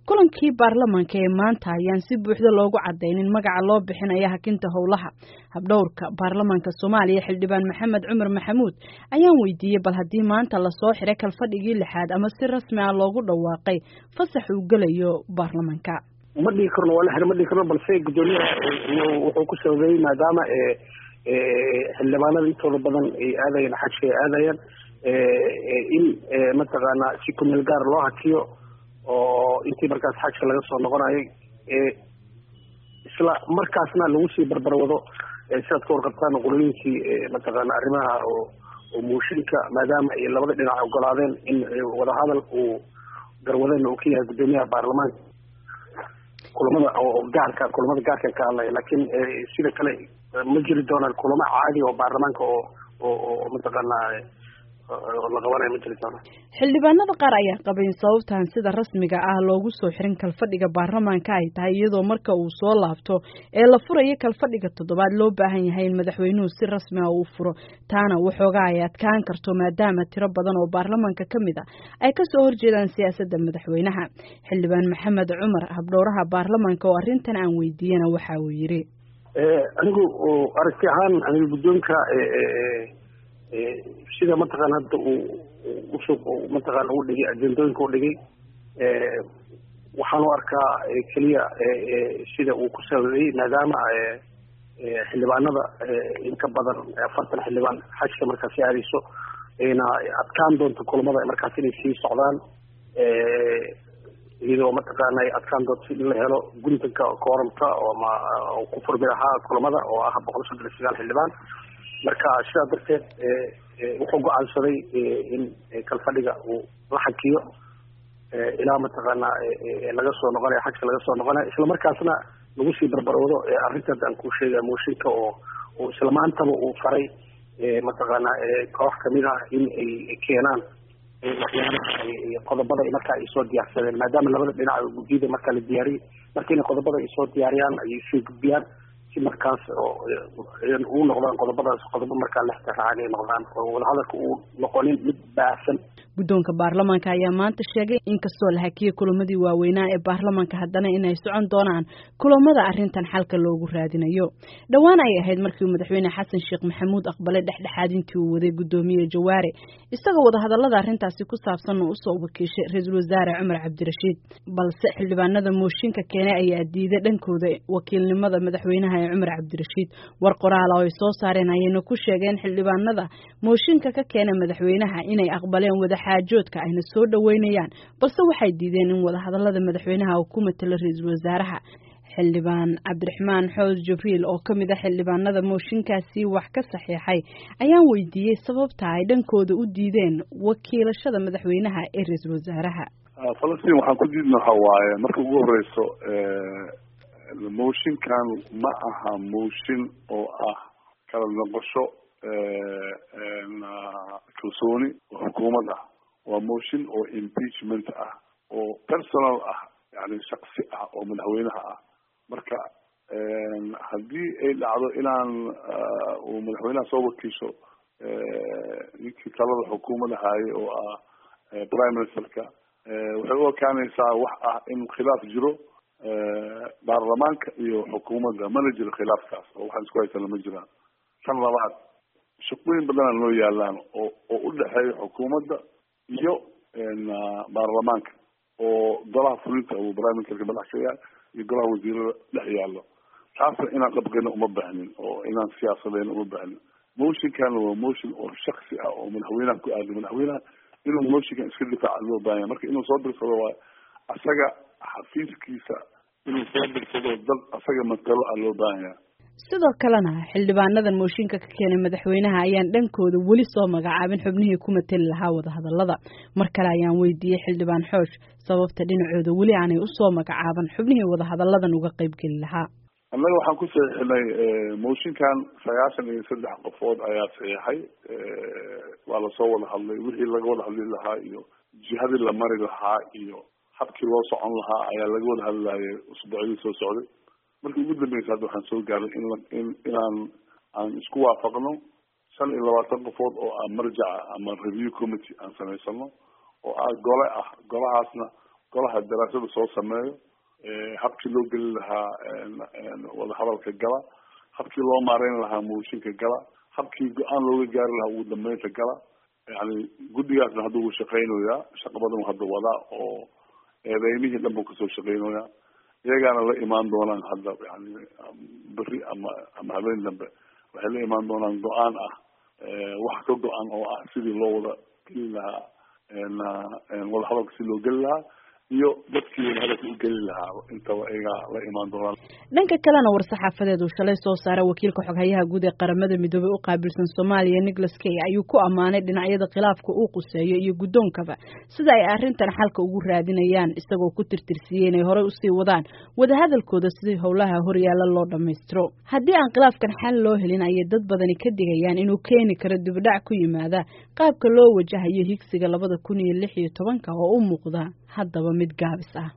kulankii baarlamaanka ee maanta ayaan si buuxda loogu cadaynin magaca loo bixinaya hakinta howlaha habdhowrka baarlamaanka soomaaliya xildhibaan maxamed cumar maxamuud ayaan weydiiyey bal haddii maanta lasoo xiray kalfadhigii lixaad ama si rasmi ah loogu dhawaaqay fasax uu gelayo baarlamaanka ma dhigi karno waa la xira ma dhigi karno balse guddoomiyaha wuxuu ku sababeeyey maadaama xildhibaanada intooda badan ay aadayeen xajka ay aadayaan in mataqaana si kumeel gaar loo hakiyo oo intii markaas xajka laga soo noqonayay isla markaasna lagu sii barbarwado sidaad ka warqabtaan qolooyinkii mataqaana arrimaha oo mooshinka maadaama ay labada dhinac ogolaadeen in wadahadal uu garwadeen uu ka yahay guddoomiyaha baarlamaanka kulamada oo gaarka kulamada gaarka ka hadlaya laakiin sida kale ma jiri doonaan kulamo caadi oo baarlamaanka oo oo mataqaana xildhibaanada qaar ayaa qabay in sababtan sida rasmiga ah loogu soo xirin kalfadhiga baarlamaanka ay tahay iyadoo marka uu soo laabto ee la furayo kalfadhiga toddobaad loo baahan yahay in madaxweynuhu si rasmi ah uu furo taana waxoogaa ay adkaan karto maadaama tiro badan oo baarlamaanka ka mid a ay kasoo horjeedaan siyaasadda madaxweynaha xildhibaan maxamed cumar habdhowraha baarlamaanka oo arrintan aan weydiiyena waxa uu yidhi anigu aragti ahaan aniga guddoonka sida mataqaana hadda uu usoo mataqaana u dhigay ajendooyinka u dhigay waxaan u arkaa keliya sida uu ku sababeeyey maadaama xildhibaanada in ka badan afartan xildhibaan xajka markaasi aadayso ayna adkaan doonto kulamada markaas inay sii socdaan iyadoo mataqaana ay adkaan doonto in la helo guntanka kooramka ooma ku furmi lahaa kulamada oo ah boqol soddon iyo sagaal xildhibaan marka sidaa darteed wuxuu go-aansaday in kalfadhiga uu la xakiyo ilaa mataqaana laga soo noqonayo xagka laga soo noqonayo isla markaasna lagu sii barbarwado arrintaas aan ku sheegaya mooshinka oo oo isla maantaba uu faray mataqaana koox kamid ah in ay keenaan waxyaalaha qodobada marka ay soo diyaarsadeen maadaama labada dhinac guddiyada marka la diyaariyey marka inay qodobada ay soo diyaariyaan ay soo gudbiyaan si markaas uu noqdaan qodobadaas qodobo markaa lextiraacan ay noqdaan oo wadahadalka uu noqonin mid baahsan guddoonka baarlamaanka ayaa maanta sheegay inkastoo la hakiyey kulamadii waaweynaa ee baarlamaanka haddana inay socon doonaan kulamada arrintan xalka loogu raadinayo dhowaan ay ahayd markii madaxweyne xasan sheekh maxamuud aqbalay dhexdhexaadintii uu waday guddoomiye jawaare isagoo wadahadallada arrintaasi ku saabsan oo usoo wakiishay ra-iisul wasaare cumar cabdirashiid balse xildhibaanada mooshinka keenay ayaa diiday dhankooda wakiilnimada madaxweynaha ee cumar cabdirashiid war qoraala oo ay soo saareen ayayna ku sheegeen xildhibaanada mooshinka ka keena madaxweynaha inay aqbaleen wada xaajoodka ayna soo dhaweynayaan balse waxay diideen in wadahadallada madaxweynaha uu ku matalo ra-iisul wasaaraha xildhibaan cabdiraxmaan xoos jibriil oo ka mid a xildhibaanada mooshinkaasi wax ka saxiixay ayaan weydiiyey sababta ay dhankooda u diideen wakiilashada madaxweynaha ee ra-iisul wasaaraha falastiin waxaan ku diidna waxa waaye marka ugu horeyso mooshinkan ma aha mooshin oo ah kala noqosho kalsooni oo xukuumad ah waa motion oo impeachment ah oo personal ah yani shaksi ah oo madaxweynaha ah marka haddii ay dhacdo inaan uu madaxweynaha soo wakiisho ninkii talada xukuumadda haayay oo ah prime ministerka waxay u ekaanaysaa wax ah in khilaaf jiro baarlamaanka iyo xukuumadda mana jiro khilaafkaas oo waxaan isku haysana ma jiraan kan labaad shaqooyin badanaa noo yaalaan oo oo u dhexeeya xukuumadda iyo baarlamaanka oo golaha fulinta uu prime ministerka madax ka yahay iyo golaha wasiirada dhex yaallo taasna inaan dhabqayna uma baahnin oo inaan siyaasadeyna uma baahnin motionkana waa motion oo shaksi ah oo madaxweynaha ku aada madaxweynaha inuu motionkan iska difaaca loo baahanya marka inuu soo dirsado waa asaga xafiiskiisa inuu soo dirsado dad asaga matalo ah loo baahanya sidoo kalena xildhibaanadan mooshinka ka keenay madaxweynaha ayaan dhankooda weli soo magacaabin xubnihii ku mateli lahaa wadahadallada mar kale ayaan weydiiyey xildhibaan xoosh sababta dhinacooda weli aanay usoo magacaaban xubnihii wadahadalladan uga qaybgeli lahaa annaga waxaan ku saxiixinay mooshinkan sagaashan iyo saddex qofood ayaa saxiixay waa lasoo wada hadlay wixii laga wada hadli lahaa iyo jihadii la mari lahaa iyo habkii loo socon lahaa ayaa laga wada hadlayay usbuucyadii soo socday markii ugu dambeysa hadda waxaan soo gaaray in in inaan aan isku waafaqno shan iyo labaatan qofood oo ah marjaca ama review committee aan samaysano oo ah gole ah golahaasna golaha daraasada soo sameeyo habkii loo geli lahaa wadahadalka gala habkii loo maareyn lahaa mooshinka gala habkii go-aan looga gaari lahaa ugu dambeynta gala yani guddigaasna hadda wuu shaqeynayaa shaqa badan hadda wadaa oo eedeymihii dhan buu kasoo shaqeynayaa iyagaana la imaan doonaan hadda yani beri ama ama habeen dambe waxay la imaan doonaan go-aan ah wax ka go-an oo ah sidii loo wada geli lahaa wadahadalka si loo geli lahaa iyo dadkii wadahadalka u geli lahaa intaba iyagaa la imaan doonaan dhanka kalena war-saxaafadeed uu shalay soo saaray wakiilka xoghayaha guud ee qaramada midoobey u qaabilsan soomaaliya nicholas kay ayuu ku ammaanay dhinacyada khilaafka uu quseeyo iyo guddoonkaba sida ay arrintan xalka ugu raadinayaan isagoo ku tirtirsiiyey inay horey usii wadaan wadahadalkooda sidii howlaha horyaala loo dhammaystiro haddii aan khilaafkan xal loo helin ayay dad badani ka digayaan inuu keeni karo dibdhac ku yimaada qaabka loo wajahayo higsiga labada kun iyo lix iyo tobanka oo u muuqda haddaba mid gaabis ah